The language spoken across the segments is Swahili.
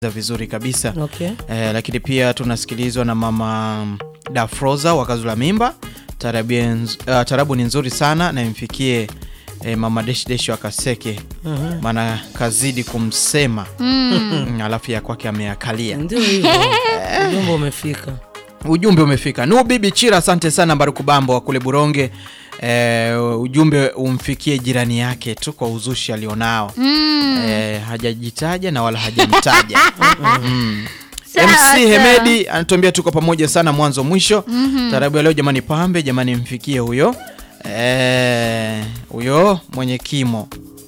vizuri kabisa Okay. eh, lakini pia tunasikilizwa na mama Dafroza wa Kazula Mimba. Tarabu, uh, tarabu ni nzuri sana na imfikie eh, mama Deshi Deshi wa Kaseke maana kazidi kumsema mm, alafu ya kwake ameakalia. Ndio hivyo. Ujumbe umefika. Ujumbe umefika. Nu bibi Chira, asante sana Barukubambo wa kule Buronge. Eh, ujumbe umfikie jirani yake tu kwa uzushi alionao. Eh, hajajitaja na wala hajamtaja. Mm. Sawa, MC sawa. Hemedi anatuambia tuko pamoja sana mwanzo mwisho. Tarabu ya leo jamani, pambe jamani, mfikie huyo Eh, huyo mwenye kimo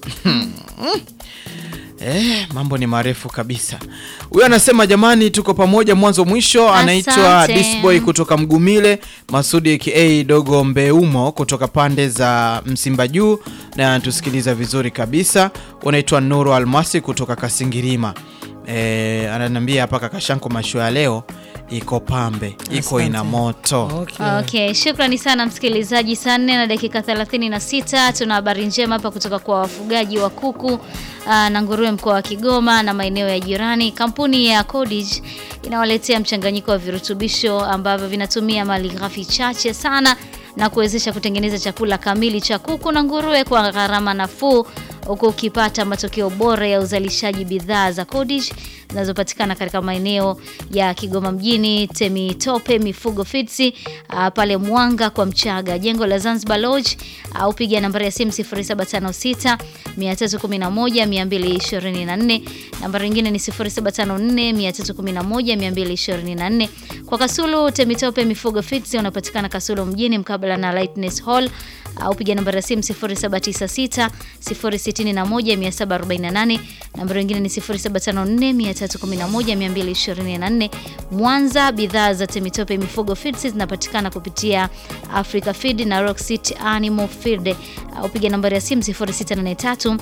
Eh, mambo ni marefu kabisa. Huyo anasema jamani, tuko pamoja mwanzo mwisho. Anaitwa Asante. Disboy kutoka Mgumile, Masudi aka Dogo Mbeumo kutoka pande za Msimba Juu, na anatusikiliza vizuri kabisa. Unaitwa Nuru Almasi kutoka Kasingirima. Eh, ananiambia hapa Kakashanko masho ya leo iko pambe, iko Asante. ina moto. Okay. Okay, shukrani sana msikilizaji. Saa nne na dakika 36 tuna habari njema hapa kutoka kwa wafugaji wa kuku aa, na nguruwe mkoa wa Kigoma na maeneo ya jirani. Kampuni ya Codage inawaletea mchanganyiko wa virutubisho ambavyo vinatumia malighafi chache sana na kuwezesha kutengeneza chakula kamili cha kuku na nguruwe kwa gharama nafuu huku ukipata matokeo bora ya uzalishaji bidhaa za Codage zinazopatikana katika maeneo ya Kigoma mjini, Temitope Mifugo Fitsi, uh, pale Mwanga kwa Mchaga, jengo la Zanzibar Lodge, au piga nambari ya simu 0756 311 224. Nambari nyingine ni 0754 311 224. Kwa Kasulu Temitope Mifugo Fitsi unapatikana Kasulu mjini mkabala na Lightness Hall au piga nambari ya simu 0796 061 748. Nambari nyingine ni 0754 311 224. Mwanza, bidhaa za Temitope Mifugo Feeds zinapatikana kupitia Africa Feed na Rock City Animal Feed au piga nambari ya simu 0683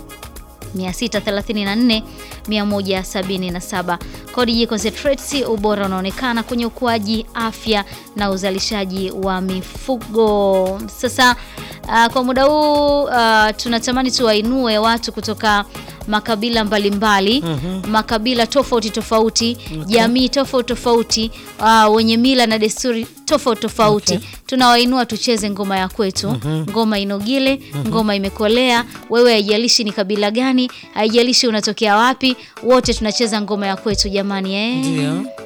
634 177. Codage Concentrates, ubora unaonekana kwenye ukuaji, afya na uzalishaji wa mifugo. Sasa uh, kwa muda huu uh, tunatamani tuwainue watu kutoka makabila mbalimbali makabila tofauti tofauti jamii tofauti tofauti uh, wenye mila na desturi tofauti tofauti Okay. tunawainua tucheze ngoma ya kwetu ngoma inogile ngoma imekolea wewe haijalishi ni kabila gani haijalishi unatokea wapi wote tunacheza ngoma ya kwetu jamani eh? Ndio.